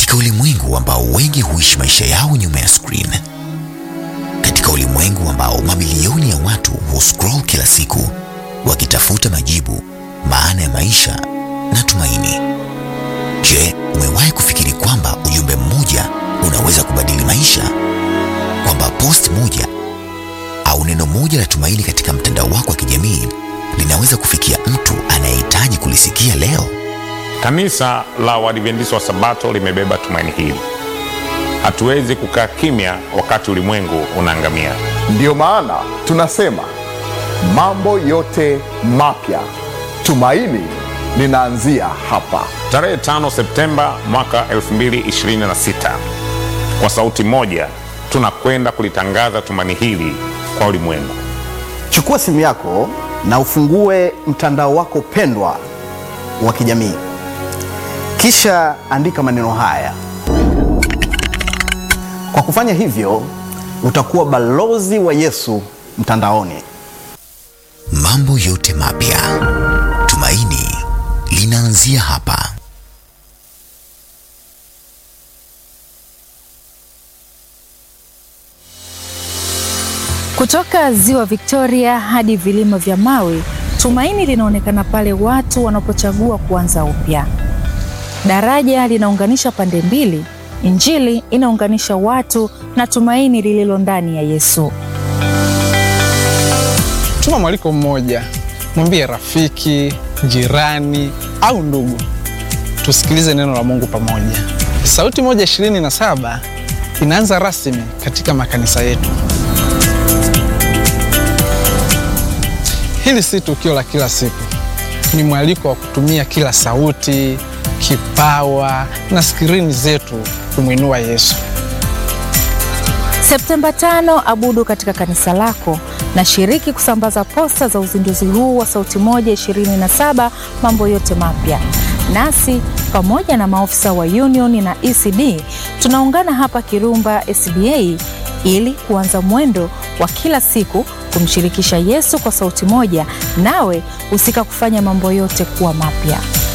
Katika ulimwengu ambao wengi huishi maisha yao nyuma ya screen, katika ulimwengu ambao mamilioni ya watu huscroll kila siku wakitafuta majibu, maana ya maisha na tumaini. Je, umewahi kufikiri kwamba ujumbe mmoja unaweza kubadili maisha? Kwamba post moja au neno moja la tumaini katika mtandao wako wa kijamii linaweza kufikia mtu anayehitaji kulisikia leo? Kanisa la Waadventista wa Sabato limebeba tumaini hili. Hatuwezi kukaa kimya wakati ulimwengu unaangamia. Ndiyo maana tunasema mambo yote mapya, tumaini linaanzia hapa. Tarehe 5 Septemba mwaka 2026, kwa sauti moja tunakwenda kulitangaza tumaini hili kwa ulimwengu. Chukua simu yako na ufungue mtandao wako pendwa wa kijamii, kisha andika maneno haya. Kwa kufanya hivyo, utakuwa balozi wa Yesu mtandaoni. Mambo yote mapya, tumaini linaanzia hapa. Kutoka ziwa Victoria hadi vilima vya mawe, tumaini linaonekana pale watu wanapochagua kuanza upya. Daraja linaunganisha pande mbili, Injili inaunganisha watu na tumaini lililo ndani ya Yesu. Tuma mwaliko mmoja, mwambie rafiki, jirani au ndugu, tusikilize neno la Mungu pamoja. Sauti moja ishirini na saba inaanza rasmi katika makanisa yetu. Hili si tukio la kila siku, ni mwaliko wa kutumia kila sauti, kipawa na skrini zetu kumwinua Yesu. Septemba tano, abudu katika kanisa lako na shiriki kusambaza posta za uzinduzi huu wa Sauti Moja 27 mambo yote mapya. Nasi pamoja na maofisa wa Union na ECD tunaungana hapa Kirumba SDA ili kuanza mwendo wa kila siku kumshirikisha Yesu kwa sauti moja, nawe husika kufanya mambo yote kuwa mapya.